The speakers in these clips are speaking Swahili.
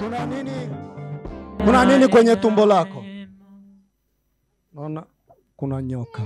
kuna nini kuna nini kwenye tumbo lako naona kuna nyoka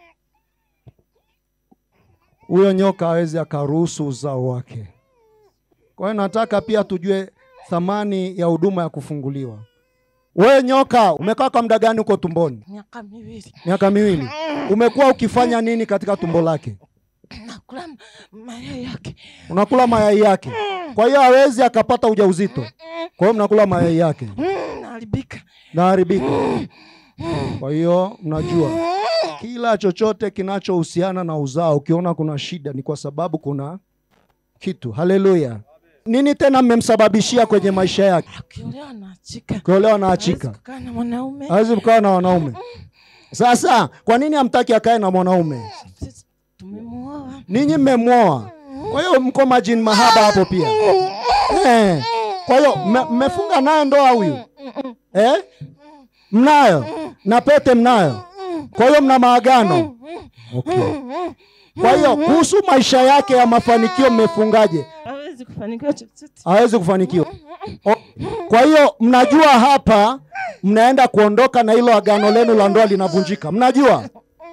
huyo nyoka hawezi akaruhusu uzao wake kwa hiyo nataka pia tujue thamani ya huduma ya kufunguliwa wewe nyoka umekaa kwa muda gani huko tumboni miaka miwili miaka miwili umekuwa ukifanya nini katika tumbo lake nakula m- mayai yake unakula mayai yake kwa hiyo hawezi akapata ujauzito kwa hiyo mnakula mayai yake Mm, naharibika naharibika kwa hiyo mnajua kila chochote kinachohusiana na uzao ukiona kuna shida ni kwa sababu kuna kitu haleluya nini tena mmemsababishia kwenye maisha yake akiolewa na achika kuolewa na Hawezi achika kukaa na mwanaume hawezi kukaa na wanaume sasa kwa nini hamtaki akae na mwanaume Sisi tumemuoa ninyi mmemwoa kwa hiyo mko majini mahaba hapo pia eh. kwa hiyo mme- mmefunga naye ndoa huyu eh? mnayo na pete mnayo kwa hiyo mna maagano okay. kwa hiyo kuhusu maisha yake ya mafanikio mmefungaje hawezi kufanikiwa chochote hawezi kufanikiwa O, kwa hiyo mnajua hapa mnaenda kuondoka na hilo agano lenu la ndoa linavunjika mnajua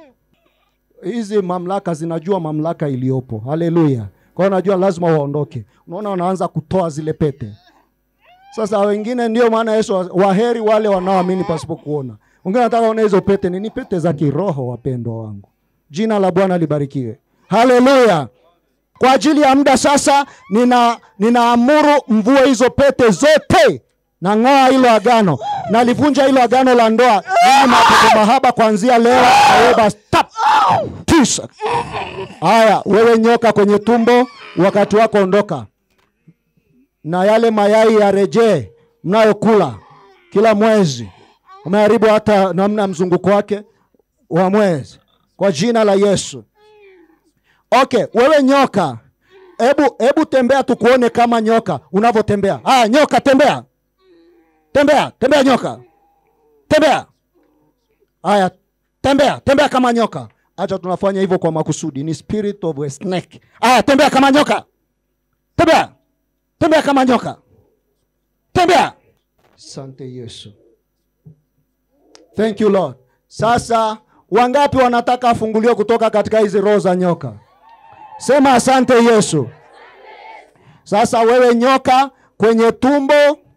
hizi mamlaka zinajua mamlaka iliyopo haleluya kwa hiyo najua lazima waondoke unaona wanaanza kutoa zile pete sasa wengine ndio maana yesu wa- waheri wale wanaoamini pasipo kuona wengine wanataka ona hizo pete nini pete za kiroho wapendwa wangu jina la bwana libarikiwe haleluya kwa ajili ya muda sasa nina ninaamuru mvue hizo pete zote na ng'oa hilo agano nalivunja hilo agano la ndoa mimi mapepo mahaba kuanzia leo naomba stop tisa haya wewe nyoka kwenye tumbo wakati wako ondoka na yale mayai yarejee mnayokula kila mwezi umeharibu hata namna ya mzunguko wake wa mwezi kwa jina la yesu okay wewe nyoka hebu hebu tembea tukuone kama nyoka unavyotembea haya nyoka tembea tembea tembea nyoka tembea haya tembea tembea kama nyoka hacha tunafanya hivyo kwa makusudi ni spirit of a snake haya tembea kama nyoka tembea tembea kama nyoka tembea sante yesu thank you lord sasa wangapi wanataka afunguliwe kutoka katika hizi roho za nyoka sema asante yesu sasa wewe nyoka kwenye tumbo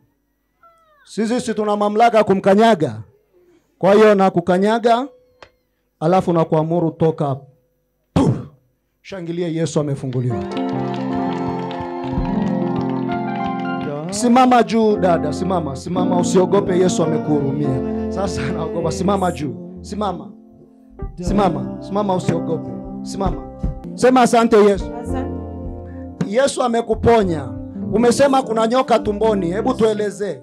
sisi si tuna mamlaka ya kumkanyaga kwa hiyo na kukanyaga alafu na kuamuru toka Puh! shangilie yesu amefunguliwa simama juu dada simama simama usiogope yesu amekuhurumia sasa naogopa simama juu simama simama simama usiogope simama sema asante yesu asante yesu amekuponya umesema kuna nyoka tumboni hebu tuelezee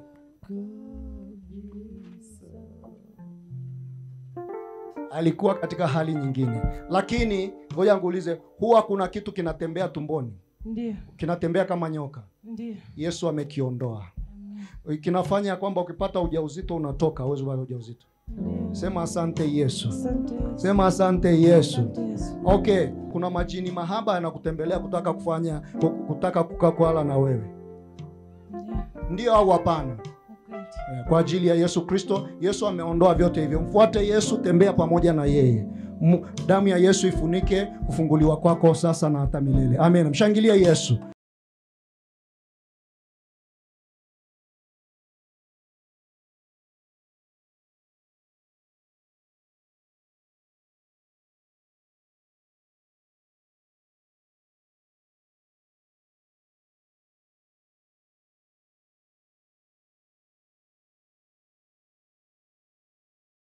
alikuwa katika hali nyingine lakini ngoja nguulize huwa kuna kitu kinatembea tumboni ndio kinatembea kama nyoka ndio yesu amekiondoa kinafanya kwamba ukipata ujauzito unatoka huwezi kupata ujauzito ndio sema asante yesu asante Yesu. sema asante yesu asante Yesu okay kuna majini mahaba yanakutembelea kutaka kufanya ku- kutaka kukaa kwala na wewe ndio ndio au hapana ukweli Eh, kwa ajili ya yesu kristo yesu ameondoa vyote hivyo mfuate yesu tembea pamoja na yeye Mu- damu ya yesu ifunike kufunguliwa kwako sasa na hata milele amen mshangilie yesu